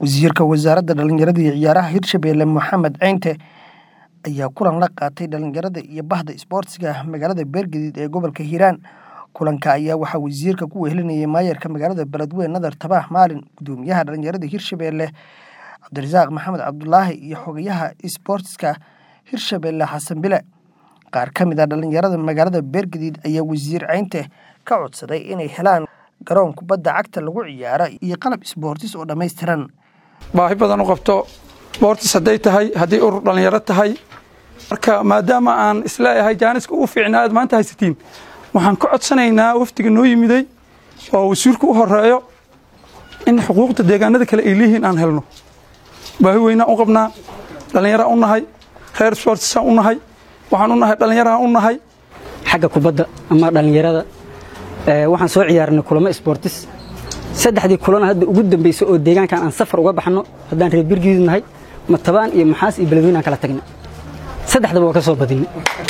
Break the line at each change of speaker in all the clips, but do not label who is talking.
wasiirka wasaaradda dhalinyarada iyo ciyaaraha hirshabelle maxamed ceynte ayaa kulan la qaatay dhalinyarada iyo bahda isboortiga magaalada beergadiid ee gobolka hiiraan kulanka ayaa waxaa wasiirka ku wehelinayay maayarka magaalada beledweyne nadar tabax maalin gudoomiyaha dhalinyarada hirshabelle cabdirasaaq maxamed cabdulaahi iyo xogayaha isboortiska hirshabelle xasan bile qaar ka mid a dhalinyarada magaalada beergadiid ayaa wasiir ceynte ka codsaday inay helaan garoon kubadda cagta lagu ciyaara iyo qalab isboortis oo dhammaystiran
baahi badan u qabto boortis hadday tahay haddii urur dhallinyaro tahay marka maadaama aan isleeyahay jaaniska ugu fiicnaa aad maanta haysatiin waxaan ka codsanaynaa wafdiga noo yimiday oo wasiirku u horeeyo in xuquuqda deegaanada kale ay leeyihiin aan helno baahi weynaan u qabnaa dhallinyaraan u nahay reer sportisaan u nahay waxaan u nahay dhallinyaraan u nahay
xagga kubadda ama dhallinyarada waxaan soo ciyaarnay kulamo sportis saddexdii kulana hadda ugu dambaysay oo deegaankan aan safar uga baxno haddaan reer birgiid nahay matabaan iyo maxaas iyo beledweyne aan kala tagnay saddexdaba waa ka soo badinay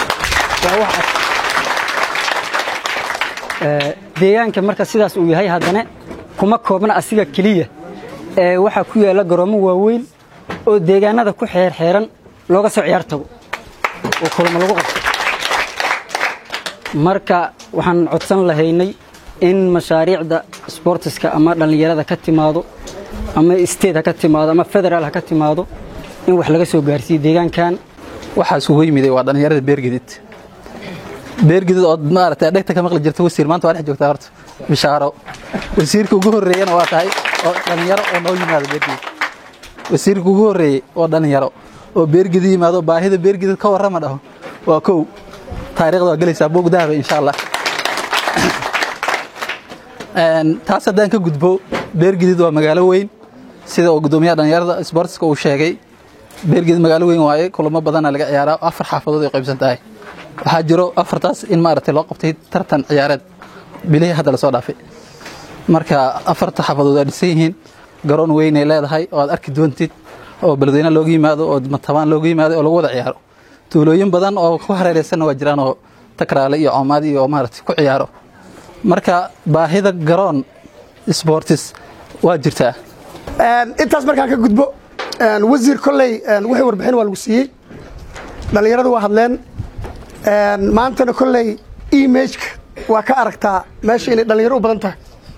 deegaanka marka sidaas uu yahay haddana kuma koobna asiga keliya waxaa ku yaalla garoomo waaweyn oo deegaanada ku xeerxeeran looga soo ciyaar tago oo kulamo lagu qabto marka waxaan codsan lahaynay in mashaariicda sboortiska ama dhallinyarada ka timaado ama state ha ka timaado ama federaal ha ka timaado in wax laga soo gaarsiiyo deegaankan
waxaas ugu yimiday waa dhallinyarada beergedid beergedid ood maaragtay dhegta ka maqli jirta wasiir maanta waa dhex joogtaa horta bishaaro wasiirka ugu horreeyana waa tahay oo dhallinyaro oo noo yimaado beergedid wasiirka ugu horreeyey oo dhallinyaro oo beergedid yimaado baahida beergedid ka warrama dhaho waa kow taariikhda waa gelaysaa buug dahaba insha allah taas haddaan ka gudbo beergedid waa magaalo weyn sida uu gudoomiyaha dhallinyarada sboortiska uu sheegay beergedid magaalo weyn waaye kulamo badana laga ciyaaraa afar xaafadood ay qaybsan tahay waxaa jiro afartaas in maaragtay loo qabtay tartan ciyaareed bilihii hadda lasoo dhaafay marka afarta xaafadood waa dhisan yihiin garoon weynay leedahay oo aad arki doontid oo beledweyne looga yimaado oo matabaan looga yimaado oo lagu wada ciyaaro tuulooyin badan oo ku hareeraysanna waa jiraan oo takraale iyo coomaadi iyo maaragtay ku ciyaaro marka baahida garoon sboortis waa jirtaa
intaas markaan ka gudbo wasiir kolley wixii warbixin waa lagu siiyey dhallinyaradu waa hadleen maantana kolley imageka waa ka aragtaa meesha inay dhallinyaro u badan tahay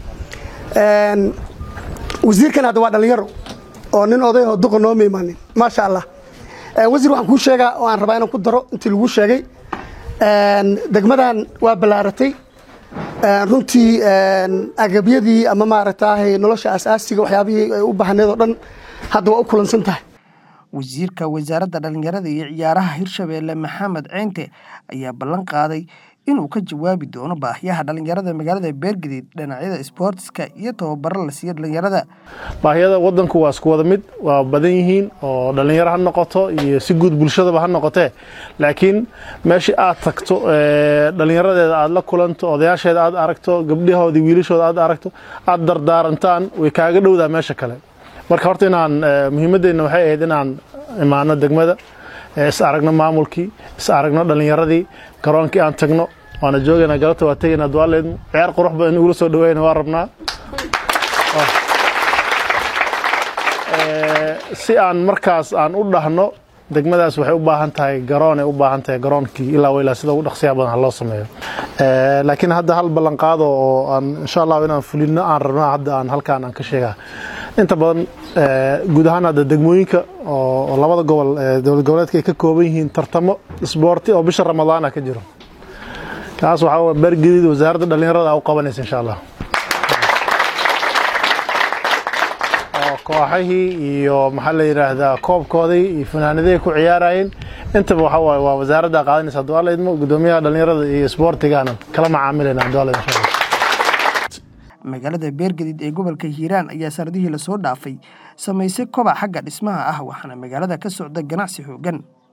wasiirkan hadda waa dhallinyaro oo nin odayoo duqa nooma imaanin maasha allah wasiir waxaan kuu sheegaa oo aan rabaa inaan ku daro intii laguu sheegay degmadan waa ballaaratay runtii agabyadii ama maaragtaahay nolosha asaasiga waxyaabihii ay u baahneed oo dhan hadda waa u kulansan tahay
wasiirka wasaaradda dhalinyarada iyo ciyaaraha hirshabelle maxamed ceynte ayaa ballan qaaday inuu ka jawaabi doono baahiyaha dhalinyarada magaalada beergadiid dhinacyada isboortiska iyo tababaro la siiya dhalinyarada
baahiyada wadanku waa isku wada mid waa badan yihiin oo dhallinyaro ha noqoto iyo si guud bulshadaba ha noqotee laakiin meeshii aad tagto dhallinyaradeeda aad la kulanto odayaasheeda aad aragto gabdhahoodii wiilashooda aad aragto aad dardaarantaan way kaaga dhowdaa meesha kale marka horta inaan muhiimaddeenna waxay ahayd inaan imaano degmada is aragno maamulkii is aragno dhallinyaradii garoonkii aan tagno waana joogaynaa galabta waa tegaynaa duwaaleedmu ciyaar qurux badan in ugula soo dhaweyna waa rabnaa si aan markaas aan u dhahno degmadaas waxay u baahan tahay garoon ay u baahan tahay garoonkii ilaa wa ilaa sida ugu dhaqsiyaa badan ha loo sameeyo laakiin hadda hal ballanqaado oo aan insha allahu inaan fulino aan rabnaa hadda aan halkaan aan ka sheegaa inta badan guud ahaan hadda degmooyinka oo labada gobol dowlad goboleedka ay ka kooban yihiin tartamo isboorti oo bisha ramadaana ka jiro kaas waxaa beergediid wasaaradda dhallinyarada u qabanaysa insha allah oo kooxahii iyo maxaa la yidhaahdaa koobkoodii iyo fanaanadihii ku ciyaarayeen intaba waxa waaye waa wasaaradda qaadanaysa duwaala idmo gudoomiyaha dhallinyarada iyo isboortigaana kala macaamilayna duwaala insha allah
magaalada beergadiid ee gobolka hiiraan ayaa sanadihii lasoo dhaafay samaysay kobac xagga dhismaha ah waxaana magaalada ka socda ganacsi xooggan